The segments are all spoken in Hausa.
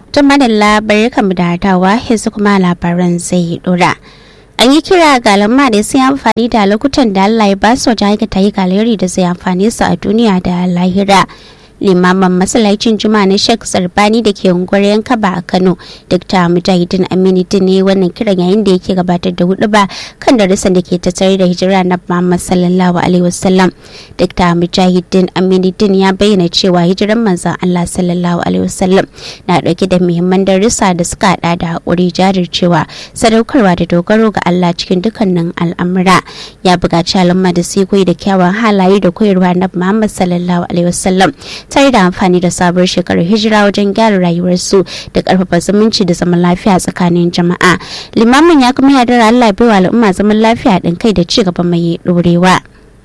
tun madalla bari kamu da dawa yanzu kuma labaran zai dora an yi kira ga lamma da sun amfani da lokutan da allah ya ba su wajen aikata yi galeri da zai amfani su a duniya da lahira limaman masallacin juma'a na sheikh sarbani da ke unguwar yankaba a kano dr mujahidin aminuddin ne wannan kiran yayin da yake gabatar da hudu ba kan darussan da ke tattare da hijira na muhammad sallallahu alaihi wasallam dr mujahidin aminuddin ya bayyana cewa hijiran manzon allah sallallahu alaihi wasallam na dauke da muhimman darussa da suka hada da hakuri jajircewa sadaukarwa da dogaro ga allah cikin dukkanin al'amura ya buƙaci al'umma da su koyi da kyawun halaye da koyarwa na muhammad sallallahu alaihi wasallam tare da amfani da sabuwar shekarar hijira wajen gyara rayuwarsu da karfafa zumunci da zaman lafiya tsakanin jama'a limamin ya kuma yadda Allah bai wa al'umma zaman lafiya din kai da ci gaba mai dorewa.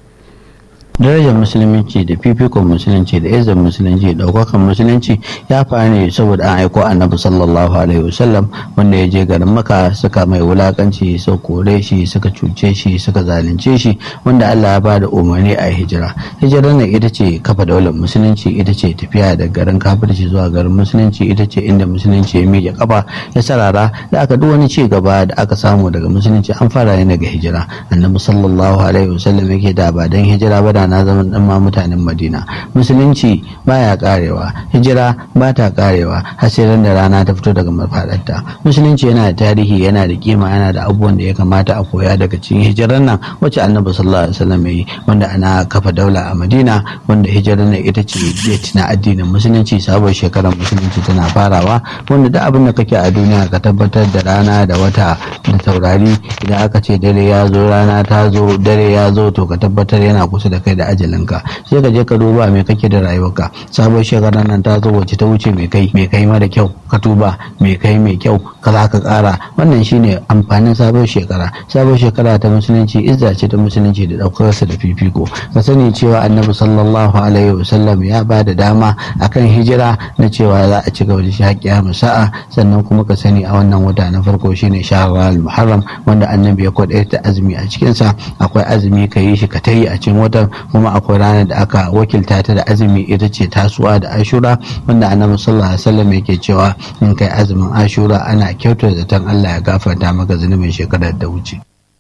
darajar musulunci da fifikon musulunci da izin musulunci da ɗaukakan musulunci ya faru ne saboda an aiko annabi sallallahu alaihi wasallam wanda ya je garin maka suka mai wulakanci suka kore shi suka cuce shi suka zalunce shi wanda allah ya ba da umarni a hijira hijirar nan ita ce kafa daular musulunci ita ce tafiya da garin kafirci zuwa garin musulunci ita ce inda musulunci ya miƙe kafa ya sarara da aka duk wani ci gaba da aka samu daga musulunci an fara ne daga hijira annabi sallallahu alaihi wasallam yake da ba dan hijira ba da na zaman dan ma mutanen madina musulunci baya karewa hijira ba ta karewa har sai da rana ta fito daga mafadarta musulunci yana da tarihi yana da kima yana da abubuwan da ya kamata a koya daga cikin hijirar nan wacce annabi sallallahu alaihi wasallam yi wanda ana kafa daula a madina wanda hijirar nan ita ce date na addinin musulunci sabon shekarar musulunci tana farawa wanda duk abin da kake a duniya ka tabbatar da rana da wata da taurari idan aka ce dare ya zo rana ta zo dare ya zo to ka tabbatar yana kusa da kai da ajalinka sai ka je ka duba me kake da rayuwarka sabon shekarar nan ta zo wacce ta wuce mai kai mai kai mara kyau ka tuba mai kai mai kyau ka za ka kara wannan shine amfanin sabon shekara sabon shekara ta musulunci izza ce ta musulunci da daukarsa da fifiko ka sani cewa annabi sallallahu alaihi wasallam ya ba da dama akan hijira na cewa za a ci gaba da shi haƙƙiya sa'a sannan kuma ka sani a wannan wata na farko shine shahrar muharram wanda annabi ya kwaɗaita azumi a cikinsa akwai azumi ka yi shi ka tayi a cikin watan kuma akwai ranar da aka wakilta ta da azumi ita ce tasuwa da ashura wanda annabi sallallahu alaihi wasallam yake cewa in kai azumin ashura ana kyautar zaton Allah ya gafarta maka zunubin shekarar da wuce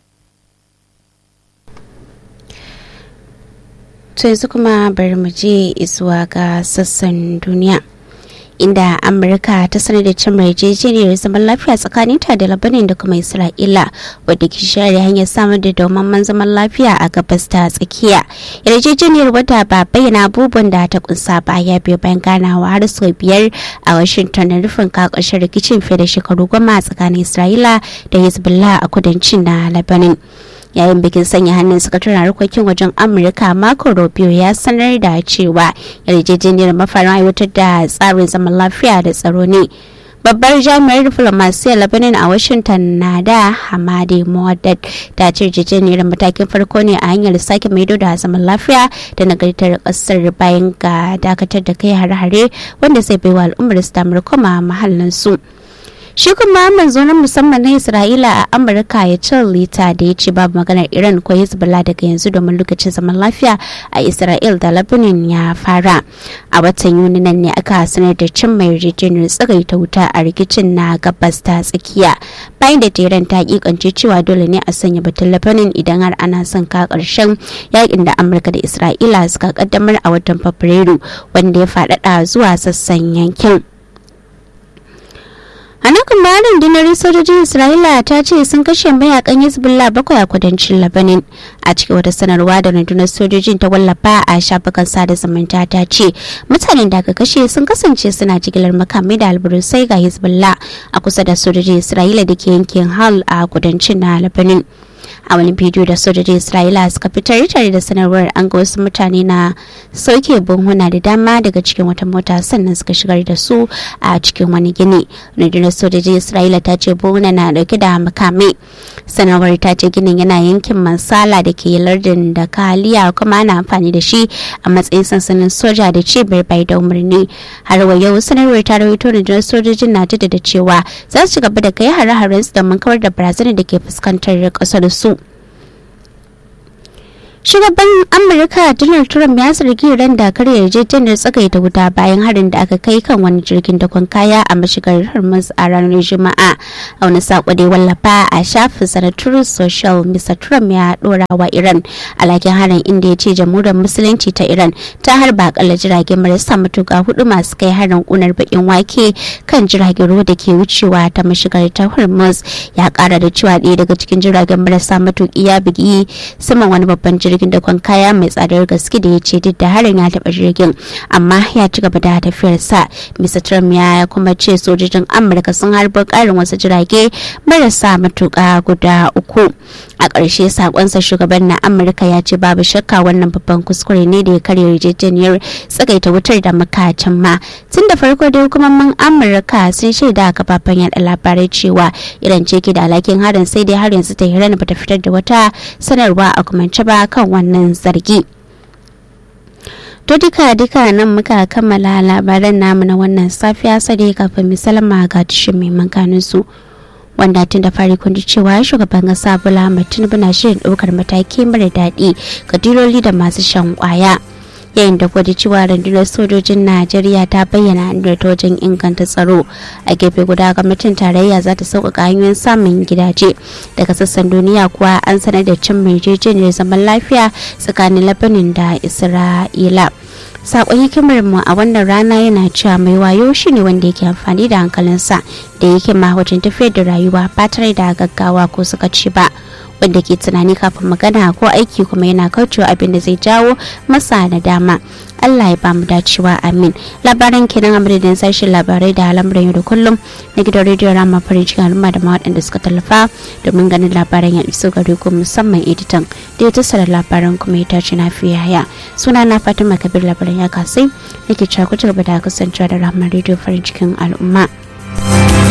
to yanzu kuma bari mu je zuwa ga sassan duniya inda amurka ta sanar da cin yarjejeniyar zaman lafiya tsakanin ta da labanin da kuma isra'ila wadda ke share hanyar samar da domin zaman lafiya a gabas ta tsakiya yarjejeniyar wadda ba bayyana abubuwan da ta kunsa ba ya biyo bayan ganawa har sau biyar a washington na rufin kakashin rikicin fiye da shekaru goma tsakanin isra'ila da hezbollah a kudancin na labanin yayin bikin sanya hannun sakataren harkokin wajen amurka marco rubio ya sanar da cewa yarjejeniyar mafarin aiwatar da tsarin zaman lafiya da tsaro ne babbar jami'ar diflomasiyyar lebanon a washington na da hamadi muhaddad ta ce yarjejeniyar matakin farko ne a hanyar sake maido da zaman lafiya da nagartar kasar bayan ga dakatar da kai hare-hare wanda zai baiwa al'ummar su damar koma mahallinsu. su shi kuma manzo na musamman na isra'ila a amurka ya ce lita da ya ce babu maganar iran ko hezbollah daga yanzu domin lokacin zaman lafiya a isra'il da lebanon ya fara a watan yuni nan ne aka sanar da cin mai yarjejeniyar tsagaita wuta a rikicin na gabas ta tsakiya bayan da tehran ta kikance cewa dole ne a sanya batun lebanon idan har ana son ka karshen yakin da amurka da isra'ila suka kaddamar a watan fabrairu wanda ya faɗaɗa zuwa sassan yankin a nan kuma rundunar sojojin isra'ila ta ce sun kashe mayakan hezbollah bakwai a kudancin labanin a cikin wata sanarwa da rundunar sojojin ta wallafa a shafukan sada zumunta ta ce mutanen da aka kashe sun kasance suna jigilar makamai da alburusai ga hezbollah a kusa da sojojin isra'ila da ke yankin hal a kudancin na labanin a wani bidiyo da sojojin isra'ila suka fitar tare da sanarwar an ga wasu mutane na sauke buhuna da dama daga cikin wata mota sannan suka shigar da su a cikin wani gini rundunar sojojin isra'ila ta ce buhuna na dauke da makamai sanarwar ta ce ginin yana yankin mansala da ke lardin da kaliya kuma ana amfani da shi a matsayin sansanin soja da cibiyar bai da umarni har wa yau sanarwar ta rawaito rundunar sojojin na jaddada cewa za su ci gaba da kai hare-haren su domin kawar da barazanar da ke fuskantar kasar su shugaban amurka donald trump ya zargi iran da karya yarjejeniyar tsagaita wuta bayan harin da aka kai kan wani jirgin dakon kaya a mashigar hormuz a ranar juma'a a wani sako da wallafa a shafin sanatar social mr trump ya dora wa iran alhakin harin inda ya ce jamhuriyar musulunci ta iran ta harba akalla jiragen marasa matuka hudu masu kai harin kunar bakin wake kan jiragen ruwa da ke wucewa ta mashigar ta hormuz ya kara da cewa ɗaya daga cikin jiragen marasa matuki ya bugi saman wani babban jirgin jirgin dakon kaya mai tsadar gaske da ya ce duk da harin ya taɓa jirgin amma ya ci gaba da tafiyarsa mr trump ya kuma ce sojojin amurka sun harbar ƙarin wasu jirage marasa matuƙa guda uku a ƙarshe sakonsa shugaban na amurka ya ce babu shakka wannan babban kuskure ne da ya karya yarjejeniyar tsagaita wutar da muka cimma tun da farko dai hukumomin amurka sun shaida kafafen yada labarai cewa iran ce ke da alhakin harin sai dai har yanzu ta hirana bata fitar da wata sanarwa a kumance ba kan wannan zargi to duka duka nan muka kammala labaran namu na wannan safiya sai kafin misalama ga tushen mai mankanin su wanda tun da fari kun ji cewa shugaban kasa bola tinubu na shirin ɗaukar mataki mara daɗi ga diloli da masu shan kwaya yayin da gwada cewa rundunar sojojin najeriya ta bayyana ta wajen inganta tsaro a gefe guda gwamnatin tarayya za ta sauƙaƙa hanyoyin samun gidaje daga sassan duniya kuwa an sanar da cin yarjejeniyar zaman lafiya tsakanin labanin da isra'ila sakon hikimar mu a wannan rana yana cewa mai wayo shine wanda yake amfani da hankalinsa da yake ma wajen tafiyar da rayuwa ba tare da gaggawa ko suka ci ba wanda ke tunani kafin magana ko aiki kuma yana kaucewa abin da zai jawo masa da dama Allah ya bamu dacewa amin labaran kenan a madadin sashen labarai da al'amuran yau da kullum na gidan rediyo rama farin cikin al'umma da waɗanda suka tallafa domin ganin labaran ya iso gare ku musamman editan da ya tattara labaran kuma ya tace na fiye haya suna na fatima kabir labaran ya kasai nake cakutar da kasancewa da rahama rediyo farin cikin al'umma.